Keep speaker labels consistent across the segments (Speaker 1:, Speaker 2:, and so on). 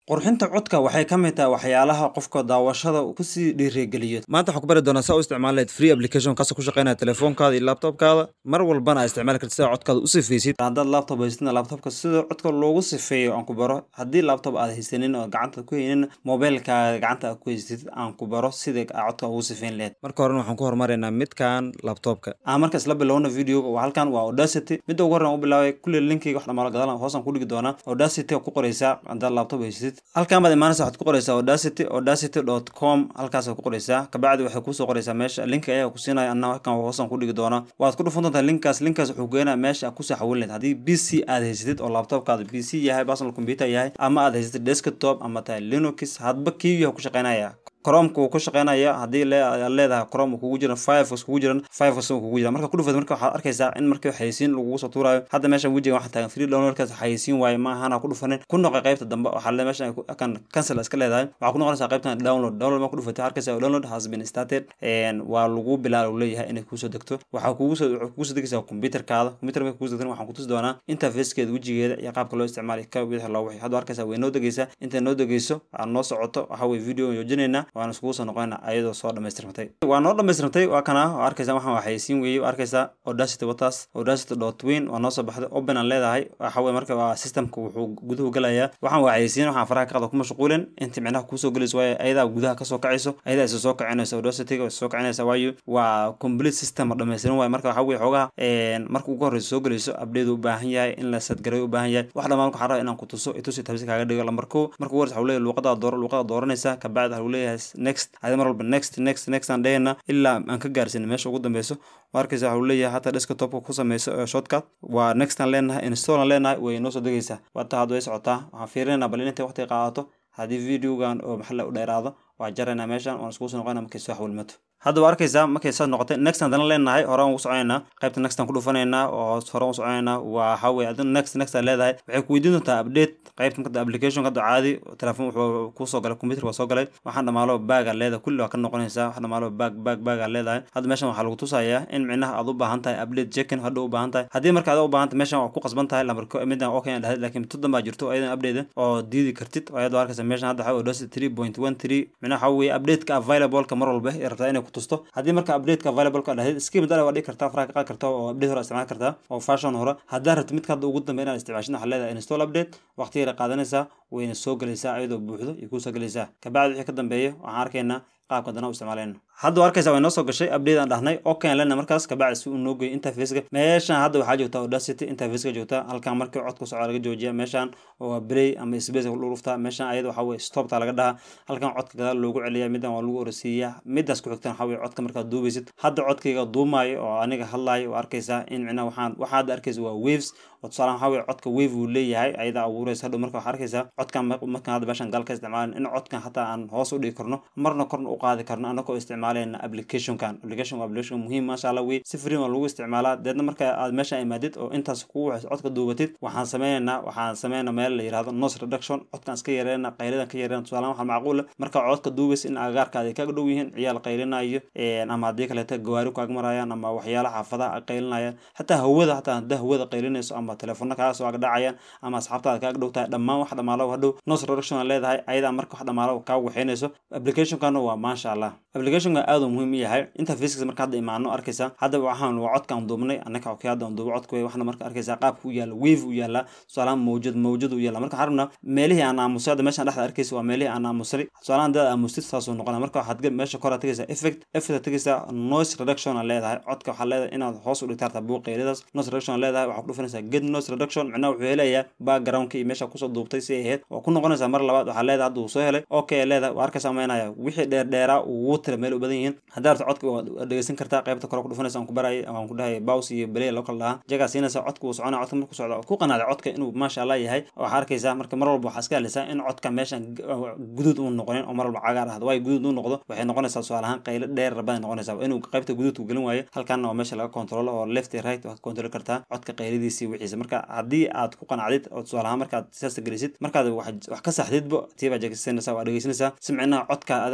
Speaker 1: qurxinta codka waxay ka mid tahay waxyaalaha qofka daawashada kusii dhiirigeliyo maanta waxaan ku bari doonaa saa u isticmaali lahayd free application kaasoo ku shaqeynaya telefoonkaada iyo laptopkaada mar walbana aa isticmaali kartid sida codkaada u sifaysid haddaad laptop haysatidna laptopka sida codka loogu sifeeyo aan ku baro haddii laptop aad haysanin oo gacanta ku haynin mobilkaaga gacanta aad ku haysatid aan ku baro sida aa codka ugu sifeyn lahayd marka horena waxaan ku hormaraynaa midkan laptopka aan marka isla bilowna videoga waa halkan waa audacity midda ugu horreyn u bilaabay kulli linkiga wax dhamaalo gadaal hoosaan ku dhigi doonaa audacity ku qoraysaa haddaad laptop haysatid halkan baad imaanaysa waxaad ku qoraysaa audacity audacity dot com halkaasaad ku qoraysaa kabacdi waxay kusoo qoraysaa meesha linka ayaa ku siinaya anna halkan hoosaan ku dhigi doonaa waad ku dhufan doontaa linkaas linkaas wuxuu geenaa meesha aad kusoo xawilin lahayd haddii b c aad haysatid oo laptopkaada b c yahay personal computer yahay ama aad haysatid desktop ama tahay linux hadba kii yahay ku shaqeynaya cromka wuu ku shaqeynaya haddii aad leedahay crom kugu jiran firefox kugu jiran firefox kugu jira marka ku dhufad marka waxaad arkaysaa in markii xayisiin lagugu soo tuurayo hadda meesha wejiga waxaa taagan free downloadkaas xayisiin waaye ma ahana ku dhufanin ku noqo qaybta dambe waxaa le meesha kan cancel iska leedahay waxaa ku noqonaysaa qaybtan download download ma ku dhufatay arkaysaa download has been started waa lagu bilaal uu leeyahay inay kuusoo degto waxaa kugu soo kugu soo degaysaa computerkaada computer marka kugu soo degtana waxaan ku tusi doonaa interfacekeeda wejigeeda iyo qaabka loo isticmaali ka wixii loo wixii hadda arkaysaa way noo degaysaa intay noo degayso aad noo socoto waxa weye video joojinaynaa waan iskugu soo noqonayna ayadoo soo dhamaystirmatay waa noo dhamaystirmatay waa kana oo arkaysaa waxaan waxaysiin weeyey oo arkaysaa audacity wataas audacity dot win waa noo soo baxday open aan leedahay waxa weye marka waa systemka wuxuu guduhu galayaa waxaan waxaysiin waxaan faraha ka qada ku mashquulin inta micnaha kuusoo gelayso waayo ayadaa gudaha kasoo kacayso ayadaa isa soo kicinaysa audacityga isa soo kicinaysa waayo waa complete system oo dhamaystiran waayo marka waxa weye xoogaha marka ugu horreysa soo gelayso update u baahan yahay in la sadgaray u baahan yahay wax dhammaan waxaan rabaa inaan ku tuso itusi tabsi kaaga dhigo lambar ko marka ugu horreysa waxuu leeyahay luuqada dooro luuqada dooranaysa kabacdi waxuu leeyahay next mar walba next next next aan dhehayna ilaa aan ka gaarsiina meesha ugu dambeyso waa arkaysa waxuu leeyahay hataa desktopka ku sameyso shortcut waa next aan leenahay install aan leenahay way noo soo degaysaa wata hadda way socotaa waxaan fiirinaynaa bal intay waqti qaadato haddii videogan oo maxalla u dheeraado waa jaraynaa meeshan waan iskugu soo noqonaa markay soo xawilmato hadda waa arkaysaa markay saas noqotay next haddana leenahay horaan ugu soconaynaa qaybta next aan ku dhufanaynaa oo horaan u soconaynaa waa waxaweye adina next next aan leedahay waxay ku weydiin doontaa update qaybta marka application hadda caadi telefoon wuxuu kusoo galay computer waa soo galay waxaan dhamaalo baag aan leedahay kulli waa ka noqonaysaa wax dhamaalo baag baag baag aan leedahay hadda meeshan waxaa lagu tusayaa in micnaha aad u baahan tahay update checking hadda u baahan tahay haddii marka aad u baahan tahay meeshan waa ku qasban tahay lambarko midaan okay aan dhahay laakiin tudan baa jirto ayadan update oo diidi kartid oo ayadoo arkaysa meeshan hadda waxaa odhasi three point one three micnaha waxa weye updateka available-ka mar walba ay rabtaa inay ku tusto haddii marka updateka available ka dhahayd skip dala waa dhigi kartaa faraha ka qaadi kartaa oo update hore isticmaali kartaa oo fashion hore haddaa rabtid midka hadda ugu dambe inaad isticmaashid waxaa leedahay install update waqti yara qaadanaysaa wayna soo gelaysaa iyadoo buuxdo iyo kuusoo gelaysaa kabacdi wixii ka dambeeya waxaan arkaynaa qaabka dana u isticmaalayno hadda waa arkaysa way noo soo gashay update aan dhahnay okay aan leenahay markaas kabacdi si uu noo geeyo interfaceka meeshan hadda waxaa joogtaa audacity interfaceka joogtaa halkan markii codka socda laga joojiya meeshan oo play ama space lagu dhuftaa meeshan ayada waxaa weye stopta laga dhahaa halkan codka gadaal loogu celiya midan waa lagu orasiiyaa midaas ku xigtan waxaa weye codka markaad duubaysid hadda codkayga duumaayo oo aniga hadlaayo waa arkaysaa in micnaha waxaan waxaa hadda arkaysa waa waves oo tusaalahan waxaa weye codka wave uu leeyahay ayada abuuraysa hadhow marka waxaa arkaysaa codkan markaan hadda meeshan gaal ka isticmaalin in codkan hataa aan hoos u dhigi karno marna korna u qaadi karno anagoo isticmaalayna applicationkan application waa application muhiim maasha allah wey si free waa lagu isticmaalaa deedna marka aad meesha imaadid oo intaas kugu waxayso codka duubatid waxaan sameynaynaa waxaan sameynaa meel la yirahdo noise reduction codkan iska yareena qaylidan ka yareena tusaalahan waxaa macquula marka codka duubaysa in agaarkaada ay kaga dhow yihiin ciyaal qaylinayo ama haddii kaleeta gawaari kaaga marayaan ama waxyaala xaafadaha ay qaylinayaan xataa hawada hataa haddaa hawada qaylinayso ama telefoona kaaga soo agdhacayaan ama asxaabtaada kaaga dhow tahay dhammaan wax dhamaalo hadhow noise reduction aan leedahay ayadaa marka wax dhamaalo kaa waxeynayso applicationkana waa maasha allah applicationka aad uu muhiim u yahay interfaceka marka hadda imaano arkaysaa hadda waxaan waa codkaan duubnay annaka okay hadda aan duubo codka wey waxna marka arkaysaa qaabka u yaala wave u yaala tusaalahan mawjad mawjad u yaala marka waxaan rabnaa meelihii aan aamusay hadda meeshaan dhexda arkaysa waa meelihii aan aamusay tusaalahan haddaad aamustid saasuu noqona marka waxaad meesha kor aad tegaysaa effect effect tegaysaa noise reduction aan leedahay codka waxaa leedahay inaad hoos u dhigta hartaa buuqeyladaas noise reduction aan leedahay waxaa ku dhufanaysaa get noise reduction micnaha wuxuu helayaa backgroundka iyo meesha kusoo duubtay si ay ahayd waa ku noqonaysaa mar labaad waxaa leedahay hadda uu soo helay okay leedahay waa arkaysaa maynaya wixii dheer dheeraa uu tira meel u badan yihiin haddaa rabta codka waad dhegeysan kartaa qaybta kore ku dhufanaysa aan ku barayay ama aan ku dhahay baws iyo belay loo kala dhahaa jagaa siinaysa codka uu soconaya codka markuu socda ku qanaaday codka inuu maasha allah yahay waxaa arkaysaa marka mar walba waxaa iska hadlaysaa in codka meeshan guduud uu noqonin oo mar walba cagaar ahdo waayo guduud uu noqdo waxay noqonaysaa tusaale ahaan qaylo dheer rabay noqonaysaa inuu qaybta guduudku gelin waayo halkanna waa meesha laga kontrolo oo left iyo right waad kontroli kartaa codka qayladiisii wixiisa marka haddii aad ku qanacdid oo tusaale ahaan markaad siyaasta gelisid markaad wax ka saxdidbo tiibaa jegsanaysaa waa dhegeysanaysaa si micnaha codka ada ugu qanacdo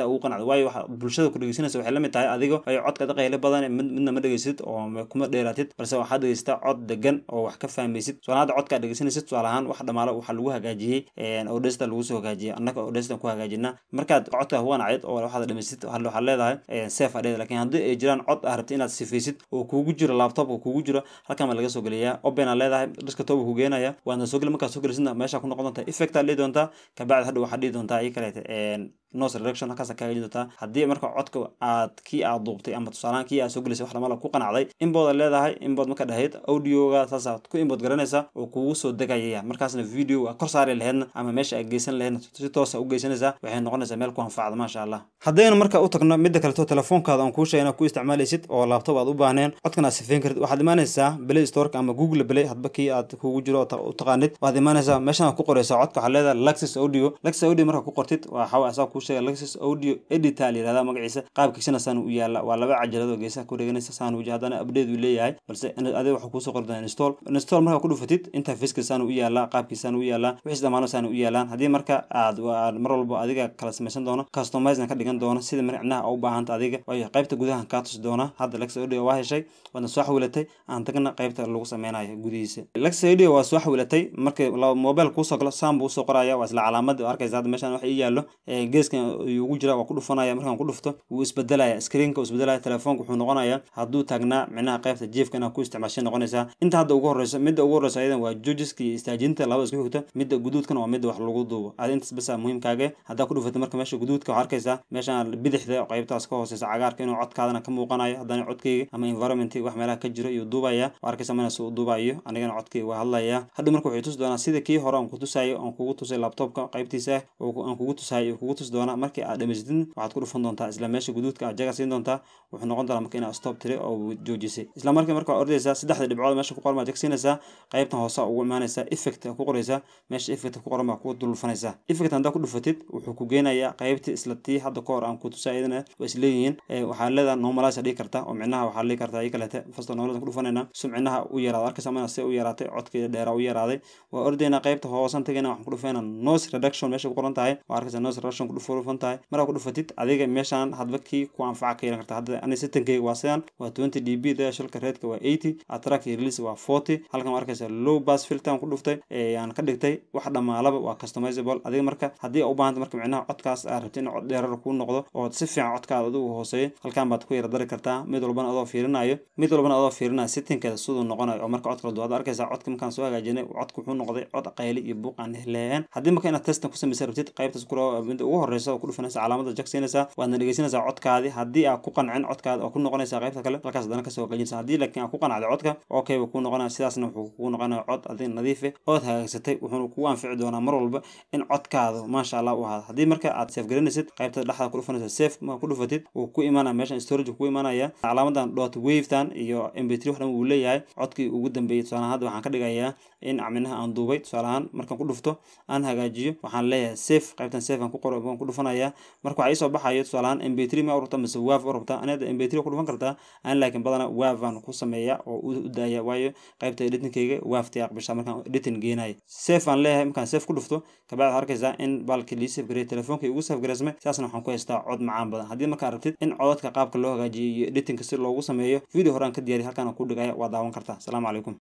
Speaker 1: waayo waxa bulshada ku dhegeysanaysa waxay la mid tahay adigo ay codka qaylo badan mid midna ma dhegeysid oo kuma dheeraatid balse waxaad dhegeysataa cod degan oo wax ka fahmaysid tusaale hadda codka aad dhegeysanaysid tusaale ahaan wax dhamaalo waxaa lagu hagaajiyey odesta lagu soo hagaajiyey annaga odesta ku hagaajina markaad codka huwanacid oo waxaad dhamaysid waxaad leedahay safe adheed laakiin haddii ay jiraan cod aad rabtid inaad sifaysid oo kugu jiro laptopka kugu jiro halkan baa laga soo geliyaa open aad leedahay desktop ku geenaya waadna soo geli markaad soo gelisidna meesha ku noqon doonta effect aad dhihi doontaa kabacdi hadhow waxaad dhihi doontaa ii kaleete nose reduction halkaas ka hagaajin doontaa haddii marka codka aad kii aad duubtay ama tusaalahaan kii aad soo gelisay wax dhamala ku qanacday inbood leedahay inbood marka dhahayd audioga saasaad ku inbood garanaysa oo kugu soo degayaya markaasna video aad kor saari laheydna ama meesha aad geysan laheydna si toosa u geysanaysaa waxay noqonaysaa meel ku anfacda maasha allah haddaynu marka u tagno midda kaleto telefoonkaada aan kuu sheegay inaad ku isticmaalaysid oo laptop aad u baahneen codkan aad sifeyn kartid waxaad imaanaysaa play storeka ama google play hadba kii aad kugu jiro u taqaanid waxaad imaanaysaa meeshan aad ku qoraysaa codka waxaad leedahay luxus audio luxus audio marka ku qortid waxaa asaa kuu sheegay luxus audio editor la yirahdaa magaciisa qaabkiisana saan u yaala waa laba cajalad oo geesaha ku dheganaysa saan uji haddana update uu leeyahay balse adiga waxaa kuusoo qori doonaa install install markaa ku dhufatid interfaceka saan u yaalaa qaabkiisaan u yaalaa wixii dhamaano saan u yaalaan haddii marka aad mar walba adiga kala samaysan doono customizena ka dhigan doono sida micnaha u baahanta adiga waayo qaybta gudaha kaa tusi doona hadda lex audio waa heshay waadna soo xawilatay aan tagna qaybta lagu sameynayo gudihiisa lex audio waa soo xawilatay markii mobile kuusoo galo saan buu usoo qoraya waa isla calaamad arkaysa hadda meeshaan wax ii yaallo geeskan ugu jira waa ku dhufanaya markaan ku dhufto wuu isbedelaya screenka uu isbedelaya telefoonka wuxuu noqonaya hadduu taagnaa micnaha qaybta jiefka inaad ku isticmaashay noqonaysaa inta hadda ugu horeyso midda ugu horeyso ayadan waa joojiska iyo istaajinta labada isku xigta midda guduudkana waa midda wax lagu duubo adi intaas basa muhiimkaaga haddaa ku dhufatay marka meesha guduudka waxaa arkaysaa meeshaan bidixda qaybtaas ka hooseysa cagaarka inuu codkaadana ka muuqanayo haddana codkayga ama environmentka wax meelaha ka jiro iyo duubaya waa arkaysa mana suu duubayo anigana codkayga waa hadlaya hadhow marka waxay tusi doonaa sida kii hore aan ku tusayo aan kugu tusay laptopka qaybtiisa aan kugu tusayo kugu tusi doonaa markii aad dhamaysatid waxaad ku dhufan doontaa isla meesha guduudka aad jaga siin doontaa wuxuu noqon doonaa marka inaad stop tiri oo joojisay isla markii marka waa ordaysaa saddexda dhibcood meesha ku qoran baad jagsiinaysaa qaybtan hoose ugu imaanaysaa effect ku qoraysaa meesha effect ku qoran baa ku dulfanaysaa effect haddaa ku dhufatid wuxuu ku geenayaa qaybtii isla tii hadda ka hor aan ku tusaa iyadana waa isleeyihiin waxaa leedahay normalize dhigi karta oo micnaha waxaa dhigi kartaa ii kalete fasto normalize ku dhufanayna si micnaha u yaraado arkaysa mana se u yaraatay codkeeda dheeraa u yaraaday waa ordaynaa qaybta hoosan tagayna waxaan ku dhufayna nose reduction meesha ku qoran tahay waa arkaysa nose reduction ku dhufan tahay markaa ku dhufatid adiga meeshaan hadba kii ku anfaca ka yeelan karta hadda ani sitankeyga waa sidan waa twenty d b da shilka reedka waa eighty atrack iyo release waa forty halkan waa arkaysa low bass filter ku dhuftay aan ka dhigtay wax dhamaalaba waa customizable adiga marka haddii u baahanta marka micnaha codkaas aad rabtid in cod dheerar kuu noqdo oo si fiican codkaada adigu hooseeyo halkan baad ku yara dari kartaa mid walbana adoo fiirinayo mid walbana adoo fiirinayo sittinkeeda siduu noqonayo oo marka codka duwaad arkaysaa codka markaan soo hagaajinay codka wuxuu noqday cod qayli iyo buuq aan leeyahan haddii marka inaad testan ku samaysa rabtid qaybtaas kula midda ugu horeysa oo ku dhufanaysa calaamada jagsiinaysaa waadna dhegeysanaysaa codkaadii haddii aad ku qancin codkaada oo ku noqonaysaa qaybta kale halkaas haddana kasoo hagaajinaysa haddii laakiin aad ku qanacday codka okay buu kuu noqonaya sidaasna wuxuu kugu noqonaya cod adiga nadiife ood hagaagsatay wuxuuna kugu anfici doonaa mar walba in codkaada maasha allah u ahaado haddii marka aad safe garanaysid qaybta dhexda ku dhufanaysa safe marka ku dhufatid wuu ku imaanaya meeshan storage ku imaanaya calaamadan dot wavetan iyo mp3 wax dhan wuu leeyahay codkii ugu dambeeyey tusaalahaan hadda waxaan ka dhigayaa in minaha aan duubay tusaalahaan markaan ku dhufto aan hagaajiyo waxaan leeyahay safe qaybtan safe aan ku qoro ku dhufanaya marka waxaa iisoo baxayo tusaalahaan mp3 ma urabta mise wav u rabtaa anada mp3 ku dhufan kartaa aan laakiin badana wav aan ku sameeya oo u daaya waayo qaybta editingkayga waafti aqbisha markaan editing geenayo safe aan leeyahay markaan safe ku dhufto kabacdi waxaad arkaysaa in baalkii lii safe gareey telefoonka ugu safe gareysmay sidaasna waxaan ku haystaa cod macaan badan haddii markaa rabtid in codadka qaabka loo hagaajiyo iyo editingka si loogu sameeyo video horaan ka diyaariy halkaan ku dhigaya waa daawan kartaa asalaamu calaykum